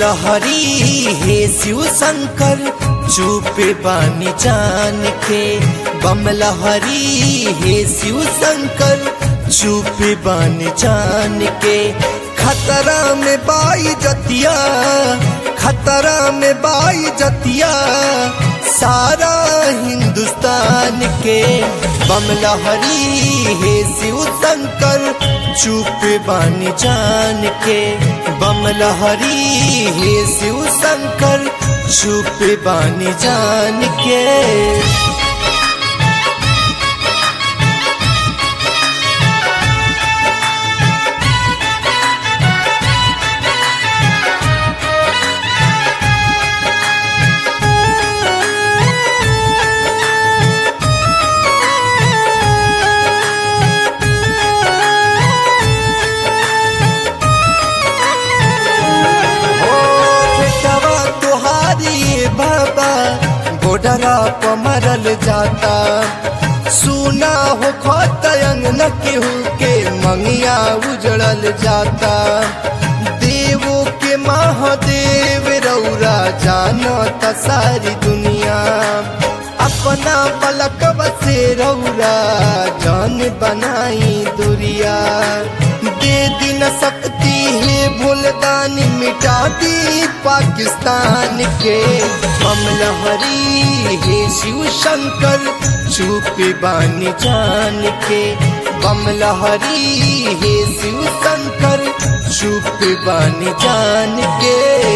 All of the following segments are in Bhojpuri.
लहरी हे शिव शंकर चुपे बानी जान के बम लहरी हे शिव शंकर चुपे बानी जान के खतरा में बाई जतिया खतरा में बाई जतिया सारा हिंदुस्तान के बम लहरी हे शिव शंकर चुप बानी जान के बम लहरी हे शिव शंकर चुप बानी जान के हो बेटवा तुहारी बाबा बोडरा पर मरल जाता सुना हो खोतयंग न केहू के मंगिया उजड़ल जाता देवो के महादेव रौरा जानता सारी दुनिया अपना पलक बसे रौरा जान बनाई दुरिया दे दिन सकती है भूलदानी मिटा दी पाकिस्तान के हम लहरी है शिव शंकर चुप बानी जान के बम लहरी है शिव शंकर चुप बानी जान के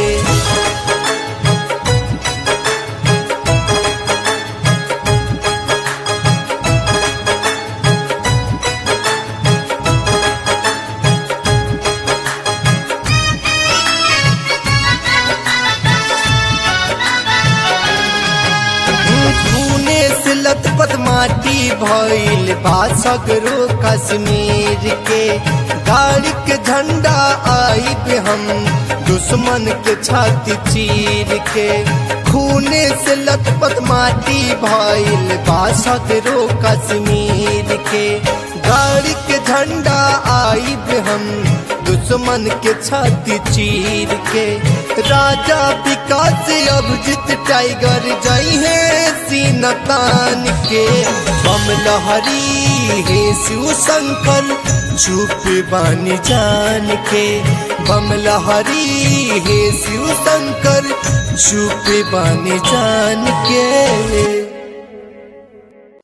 खूने से लथपथ माटी भइल बासगरो कश्मीर के गाड़ी के झंडा आई पे हम दुश्मन के छाती चीर के खूने से लथपथ माटी भइल बासगरो कश्मीर के गाड़ी के झंडा आई पे हम दुश्मन के छाती चीर के राजा विकास अभिजीत टाइगर जई है सीना तान के बम लहरी हे शिव शंकर चुप बानी जान के बम लहरी हे शिव शंकर चुप बानी जान के